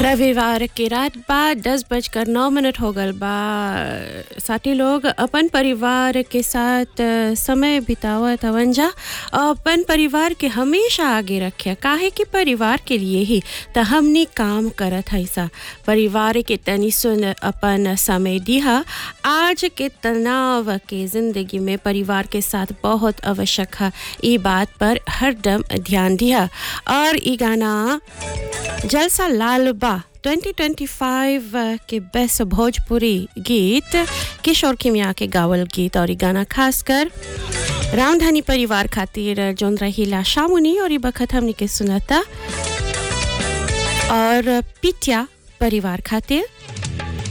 रविवार के रात बाद दस बजकर नौ मिनट हो गल बा साथी लोग अपन परिवार के साथ अ, समय बितावत हवन जा अपन परिवार के हमेशा आगे रखे काहे कि परिवार के लिए ही त हमनी काम करत है सा परिवार के तनी सुन अपन समय दिहा आज के तनाव के जिंदगी में परिवार के साथ बहुत आवश्यक है ई बात पर हरदम ध्यान दिया और ई गाना जलसा लाल बा 2025 के बेस्ट भोजपुरी गीत किशोर खिमिया के गावल गीत और ई गाना खासकर रामधानी परिवार खातिर जोन रहीला शामुनी और ई बखत हमनी के सुनता और पिटिया परिवार खातिर